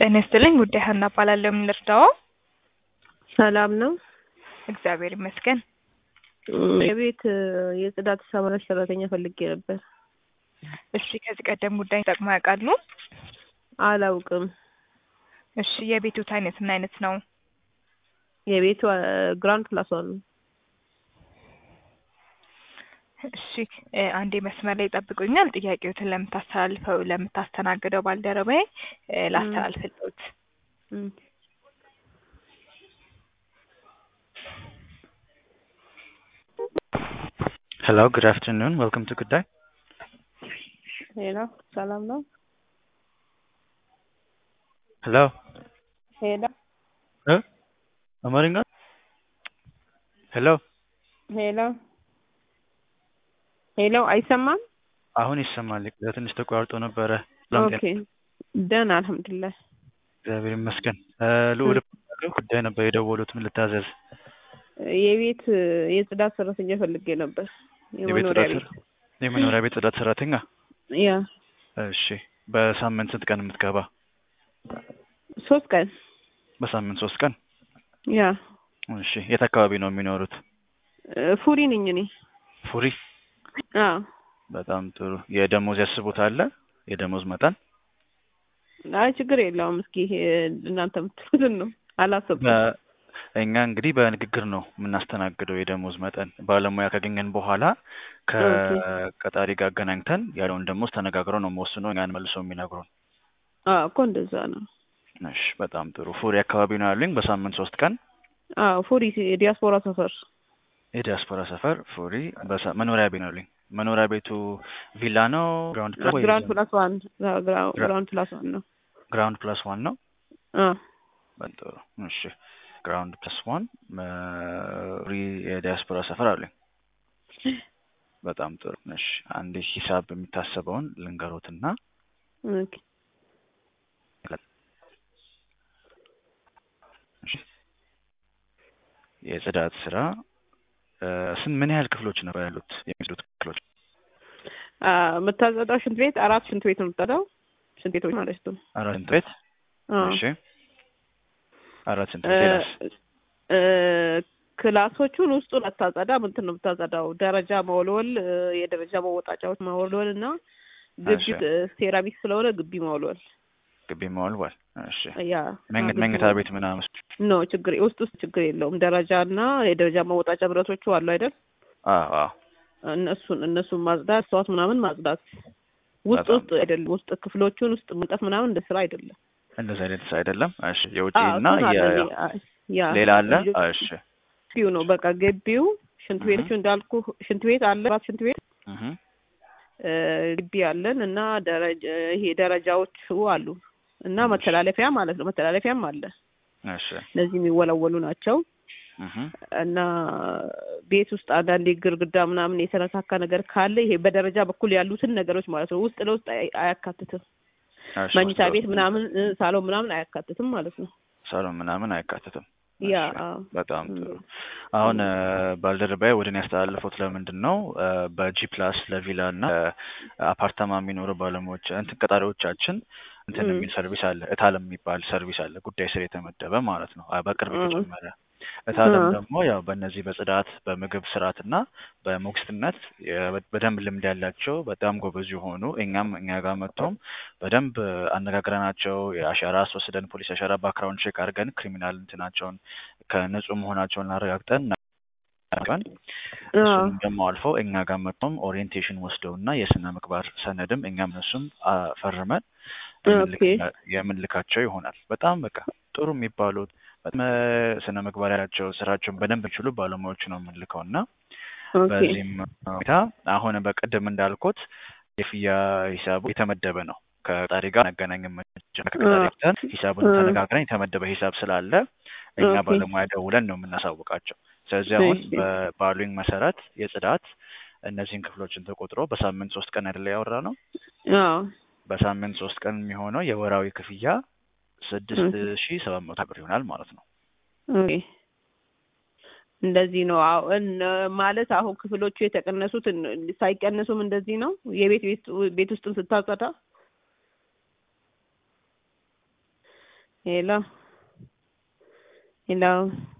ጤና ይስጥልኝ ጉዳይ ሀና እባላለሁ። ምን ልርዳዎ? ሰላም ነው። እግዚአብሔር ይመስገን። የቤት የጽዳት ሰራተኛ ሰራተኛ ፈልጌ ነበር። እሺ ከዚህ ቀደም ጉዳይ ጠቅሞ ያውቃሉ? አላውቅም። እሺ የቤቱት አይነት ምን አይነት ነው? የቤቱ ግራንድ ፕላስ ዋን ነው። እሺ እ አንዴ መስመር ላይ ይጠብቁኛል። ጥያቄዎትን ለምታስተላልፈው ለምታስተናግደው ባልደረባዬ እ ላስተላልፍልዎት። እም። Hello, good afternoon. Welcome to Good Day. ሄሎ ሰላም ነው። Hello. ሄሎ እ አማርኛ ሄሎ ሄሎ ሄሎ አይሰማም? አሁን ይሰማል። ለትንሽ ተቋርጦ ነበረ። ሰላም ጤና ኦኬ ደህና አልሐምዱሊላህ። እግዚአብሔር ይመስገን። እ ልዑል እባላለሁ። ጉዳይ ነበር የደወሉት። ምን ልታዘዝ? የቤት የጽዳት ሰራተኛ ፈልጌ ነበር። የቤት የመኖሪያ ጽዳት ቤት የመኖሪያ ቤት ጽዳት ሰራተኛ። ያ እሺ። በሳምንት ስንት ቀን የምትገባ? ሶስት ቀን በሳምንት ሶስት ቀን። ያ እሺ። የት አካባቢ ነው የሚኖሩት? እ ፉሪ ነኝ እኔ። ፉሪ። አዎ በጣም ጥሩ። የደሞዝ ያስቡታል? የደሞዝ መጠን አይ ችግር የለውም። እስኪ እ እናንተ የምትሉትን ነው አላሰብኩም። በ- እኛ እንግዲህ በንግግር ነው የምናስተናግደው የደሞዝ መጠን። ባለሙያ ካገኘን በኋላ ከቀጣሪ ጋር አገናኝተን ያለውን ደሞዝ ተነጋግረው ነው መወስነው እኛን መልሶ የሚነግሩን። አዎ እኮ እንደዛ ነው። እሺ፣ በጣም ጥሩ። ፉሪ አካባቢ ነው ያሉኝ። በሳምንት ሶስት ቀን አዎ ፉሪ የዲያስፖራ ሰፈር የዲያስፖራ ሰፈር ፉሪ። በሳ- መኖሪያ ቤት ነው ያሉኝ። መኖሪያ ቤቱ ቪላ ነው ግራውንድ ፕላስ ወይ ግራውንድ ፕላስ ዋን ግራውንድ ፕላስ ዋን ነው። ግራውንድ ፕላስ ዋን ነው? አዎ በጣም ጥሩ። እሺ፣ ግራውንድ ፕላስ ዋን ፉሪ የዲያስፖራ ሰፈር አሉኝ። በጣም ጥሩ። እሺ፣ አንድ ሂሳብ የሚታሰበውን ልንገሮትና ኦኬ እሺ። የጽዳት ስራ እ ስንት ምን ያህል ክፍሎች ነበር ያሉት የሚጽዱት ክፍሎች? አ የምታጸዳው ሽንት ቤት አራት ሽንት ቤት ነው የምታጸዳው። ሽንት ቤቶች ማለት ነው። አራት ሽንት ቤት። አዎ እሺ። አራት ሽንት እ ቤት ሌላስ? እ ክላሶቹን ውስጡን አታጸዳም። እንትን ነው የምታጸዳው። ደረጃ መወልወል፣ እ የደረጃ መወጣጫዎች መወልወል እና ግቢ እሺ። እ ሴራሚክ ስለሆነ ግቢ መወልወል። ግቢ መወልወል። እሺ። ያ መኝ- ግቢ መኝታ መወልወል። ቤት ምናምን? ኖ ችግር ውስጥ ውስጥ ችግር የለውም። ደረጃ እና የደረጃ መወጣጫ ብረቶቹ አሉ አይደል? አዎ አዎ። እነሱን እነሱን ማጽዳት፣ እጽዋት ምናምን ማጽዳት ውስጥ በጣም ውስጥ አይደለም። ውስጥ ክፍሎቹን ውስጥ መንጠፍ ምናምን እንደ ስራ አይደለም። እንደዚህ አይነት አይደለም። እሺ። የውጪ አዎ እና እሱን አለ የ እኔ- አ- ያ ሌላ አለ? ልጆች- እሺ። ግቢው ነው በቃ ግቢው ሽንት እህ። ቤቶቹ እንዳልኩ ሽንት ቤት አለ አራት ሽንት ቤት እህ። እ ግቢ አለን እና ደረጃ ይሄ ደረጃዎቹ አሉ እና መተላለፊያ ማለት ነው መተላለፊያም አለ እሺ። እነዚህ የሚወለወሉ ናቸው እህ። እና ቤት ውስጥ አንዳንዴ ግርግዳ ምናምን የተነካካ ነገር ካለ ይሄ በደረጃ በኩል ያሉትን ነገሮች ማለት ነው ውስጥ ለውስጥ አይ- አያካትትም እሺ። መኝታ ውስጥ ቤት ምናምን እ ሳሎን ምናምን አያካትትም ማለት ነው ሳሎን ምናምን አይካተትም። ያ እሺ። አዎ በጣም ም። ጥሩ። አሁን እ ባልደረባዬ ወደ እኔ ያስተላለፉት ለምንድን ነው እ በጂ ፕላስ ለቪላ እና እ አፓርታማ የሚኖሩ ባለሙያዎች እንትን ቀጣሪዎቻችን እንትን ም። የሚል ሰርቪስ አለ። እታለም የሚባል ሰርቪስ አለ። ጉዳይ ስር የተመደበ ማለት ነው። አ- በቅርብ እ። የተጨመረ እታለም እ። ደግሞ ያው በእነዚህ በጽዳት በምግብ ስርዓት እና በሞግዚትነት የ- በደንብ ልምድ ያላቸው በጣም ጎበዝ የሆኑ እኛም እኛ ጋር መጥቶም በደንብ አነጋግረናቸው የአሻራ አስወስደን ፖሊስ አሻራ ባክግራውንድ ቼክ አድርገን ክሪሚናል እንትናቸውን ከንጹህ መሆናቸውን አረጋግጠን ቀን አዎ እሱንም ደግሞ አልፈው እኛ ጋር መጥቶም ኦሪየንቴሽን ወስደው እና የስነ ምግባር ሰነድም እኛም እነሱም አ፣ ፈርመን ኦኬ የምንልክ- የምንልካቸው ይሆናል። በጣም በቃ ጥሩ የሚባሉት በጣም ስነ ምግባር ያላቸው ስራቸውን በደንብ የሚችሉ ባለሙያዎች ነው የምንልከው እና ኦኬ በዚህም ሁኔታ አሁን በቅድም እንዳልኩት የፍያ ሂሳቡ የተመደበ ነው። ከቀጣሪ ጋር አገናኝም ከቀጣሪ ጋር ሂሳቡን እ። ተነጋግረን የተመደበ ሂሳብ ስላለ እኛ ኦኬ። ባለሙያ ደውለን ነው የምናሳውቃቸው። ስለዚህ አሁን እሺ። በባሉኝ መሰረት የጽዳት እነዚህን ክፍሎችን ተቆጥሮ በሳምንት ሶስት ቀን አይደለ ያወራ ነው። አዎ በሳምንት ሶስት ቀን የሚሆነው የወራዊ ክፍያ ስድስት ሺ ሰባት መቶ ብር ይሆናል ማለት ነው። ኦኬ እንደዚህ ነው። አዎ እን- ማለት አሁን ክፍሎቹ የተቀነሱት እን- ሳይቀነሱም እንደዚህ ነው። የቤት ቤት ቤት ውስጥም ስታጸዳ ሄሎ ሄሎ